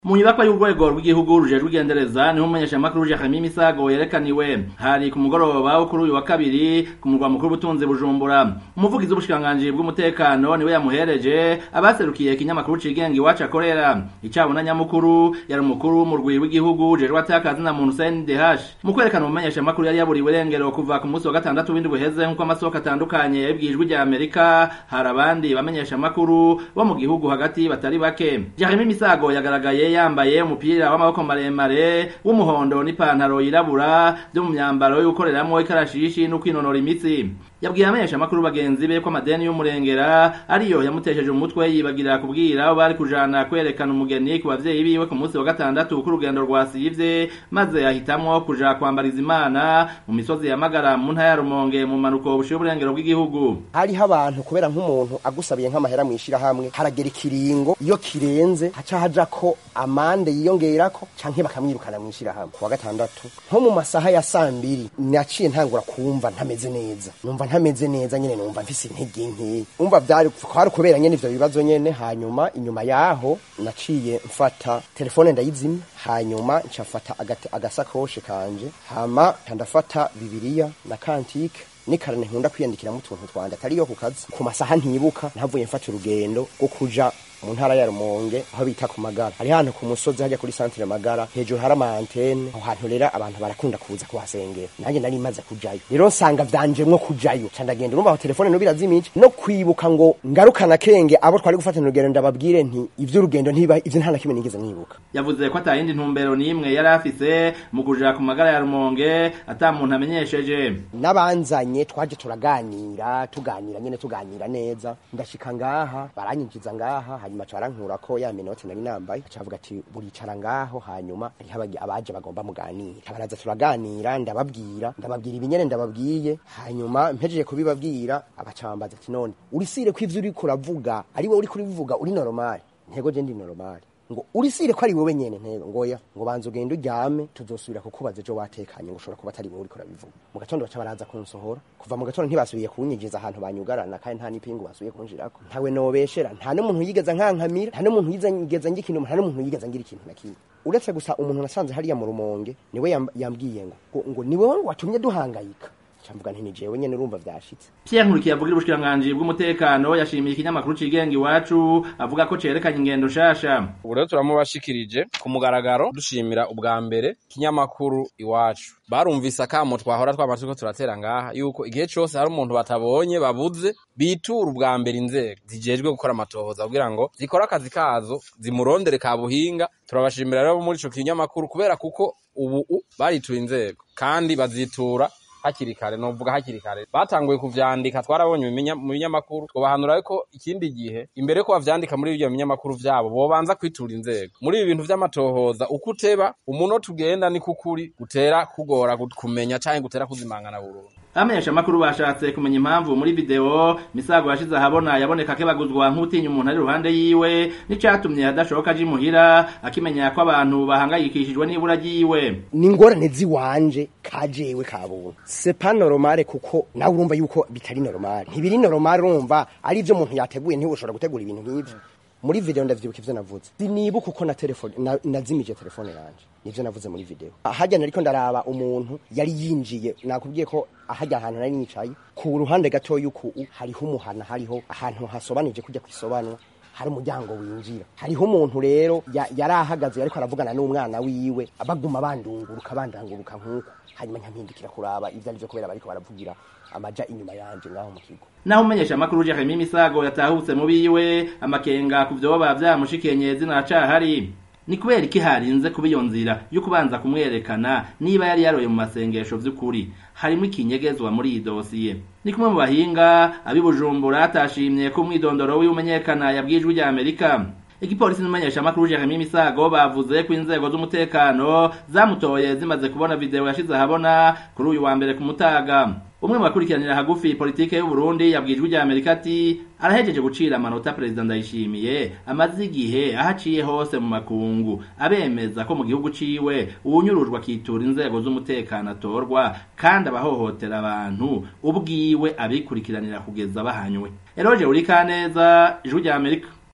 mu nyubakwa y'urwego rw'igihugu rujejwe igendereza niho umumenyeshamakuru Jeremy Misago yerekaniwe hari ku mugoroba wo kuri uyu wa kabiri ku murwa mukuru w'ubutunzi Bujumbura umuvugizi w'ubushikiranganji bw'umutekano niwe yamuhereje abaserukiye ikinyamakuru cigenga iwacu akorera icabona nyamukuru yari umukuru w'umurwi w'igihugu ujejwe atakazi na muntu CNDH mu kwerekana umumenyeshamakuru yari yaburiwe irengero kuva ku munsi wa gatandatu w'indwi uheze nk'uko amasoko atandukanye yabwijwe rya Amerika hari abandi bamenyeshamakuru bo mu gihugu hagati batari bake Jeremy Misago yagaragaye yambaye umupira w'amaboko maremare w'umuhondo n'ipantaro yirabura byo mu myambaro yo gukoreramwo ikarashishi no kwinonora imitsi yabwiye amenyesha makuru bagenzi be ko amadeni y'umurengera ariyo yamutesheje umutwe yibagira kubwira abo bari kujana kwerekana umugeni ku bavyeyi biwe ku munsi wa gatandatu k'urugendo rwasivye maze ahitamwo kuja kwambariza imana mu misozi ya Magara mu ntara ya Rumonge mu manuko bushiye uburengero bw'igihugu hariho abantu kubera nk'umuntu agusabiye nk'amahera mwishira hamwe haragera ikiringo iyo kirenze haca haja ko amande yiyongerako canke bakamwirukana mwishira hamwe kuwa gatandatu nko mu masaha ya sambiri naciye ntangura kumva ntameze neza numva ntameze neza nyene numva mfise intege nke umva vyari kwari kubera nyene ivyo bibazo nyene hanyuma inyuma yaho naciye mfata telefone ndayizimya hanyuma ncafata agasakoshe kanje hama ndafata bibiliya na kantike nikarane nkunda kwiyandikiramo utuntu twanje atariyo ku kazi ku masaha ntibuka ntavuye mfata urugendo rwo kuja mu ntara ya Rumonge aho bita ku magara hari hantu ku musozi hajya kuri centre magara hejuru hari ama antenne aho hantu rero abantu barakunda kuza kuhasengera nanjye nari maze kujayo rero nsanga vyanjemwo kujayo ca ndagenda urumva aho telefone no birazimije no kwibuka ngo ngarukana kenge abo twari gufatana urugendo ndababwire nti ivy'urugendo ntiba ivyo nta na kimwe nigeze nibuka yavuze ko atayindi ntumbero n'imwe yari afise mu kuja ku magara ya Rumonge ata muntu amenyesheje n'abanzanye twaje turaganira tuganira nyene tuganira neza ndashika ngaha baranyinjiza ngaha hanyuma carankura ko ya minota nari nambaye cavuga ati buricara ngaho hanyuma hariho abaje bagomba muganira baraza turaganira ndababwira ndababwira ibinyene ndababwiye hanyuma mpejeje kubibabwira abacambaza ati none urisire ko ivyo uriko uravuga ari wowe uriko urivuga uri normal ntego je ndi normal ngo urisire ko ari wowe nyene ntego ngoya ngo banza ugende uryame tuzosubira kukubaza ejo watekanye ngo ushobora kuba atari wowe uriko urabivuga mu gatondo baca baraza kunsohora kuva mu gatondo ntibasubiye kunyinjiza ahantu banyugarana kandi nta n'ipingu basubiye kunjirako ntawe nobeshera nta n'umuntu yigeza nkankamira nta n'umuntu yigeza ngira ikintu nta n'umuntu yigeza ngira ikintu na kimwe uretse gusa umuntu nasanze hariya mu rumonge niwe yambwiye ngo ngo ni wowe watumye duhangayika camvuga nti ni jewe nyene urumva vyashitse Pierre Nkurikiye avugira ubushikiranganji bw'umutekano yashimiye ikinyamakuru cigenga iwacu avuga ko cerekanye ingendo shasha ubu rero turamubashikirije ku mugaragaro dushimira ubwa mbere kinyamakuru iwacu barumvise akamo twahora twama turiko turatera ngaha yuko igihe cose hari umuntu batabonye babuze bitura ubwa mbere inzego zijejwe gukora amatohoza kugira ngo zikore akazi kazo zimurondere ka buhinga turabashimira rero muri ico kinyamakuru kubera kuko ubu baritura inzego kandi bazitura hakiri kare novuga hakiri kare batanguye kuvyandika twarabonye mu binyamakuru twobahanura yuko ikindi gihe imbere ko bavyandika muri ivyo binyamakuru vyabo bobanza kwitura inzego muri ibi bintu vy'amatohoza uko uteba umunota ugenda ni kukuri gutera kugora kumenya canke gutera kuzimangana burundu amenyesha makuru bashatse kumenya impamvu muri video misago yashize ahabona yaboneka kebaguzwa nk'utinya umuntu ari ruhande yiwe n'icatumye adashoboka aje imuhira akimenya ko abantu bahangayikishijwe n'ibura ryiwe ni ingorane ziwanje kajewe kabuntu c'est pas normal kuko nawe urumva yuko bitari normal ntibiri normal urumva ari ivyo umuntu yateguye ntibushobora gutegura ibintu nk'ivyo muri video ndavyibuka ivyo navuze sinibuka uko na telefone na, nazimije telefone yanje nivyo navuze muri video ahajya nariko ndaraba umuntu yari yinjiye nakubwiye ko ahajya ahantu nari nicaye ku ruhande gato yuko hariho umuhana hariho ahantu hasobanije kujya kwisobanwa hari umuryango winjira hariho umuntu rero yari ahagaze ariko aravugana n'umwana wiwe baguma bandunguruka bandanguruka nk'uko hanyuma nyampindukira kuraba ivyo arivyo kubera bariko baravugira amaja inyuma yanje ngaho mu kigo naho umenyesha makuru Jeremy Misago yatahutse mu biwe amakenga ku vyoba vyamushikenye zina cahari ni kubera iki harinze kuba iyo nzira yo kubanza kumwerekana niba yari yaroye mu masengesho vy'ukuri harimo ikinyegezwa muri iyi dosiye ni kumwe mu bahinga abibujumbura atashimye ko umwidondoro w'iumenyekana yabwijwe rya Amerika igipolisi n'umumenyesha makuru Jeremy Misago bavuze ko inzego z'umutekano zamutoye zimaze kubona video yashize ahabona kuri uyu wa mbere ku mutaga umwe mu bakurikiranira hagufi politike y'u Burundi yabwijwe rya Amerika ati arahejeje gucira amanota perezida ndayishimiye amaze igihe ahaciye hose mu makungu abemeza ko mu gihugu ciwe uwunyurujwe akitura inzego z'umutekano atorwa kandi abahohotera abantu ubwiwe abikurikiranira kugeza bahanywe Eroje Urikaneza ijwi rya Amerika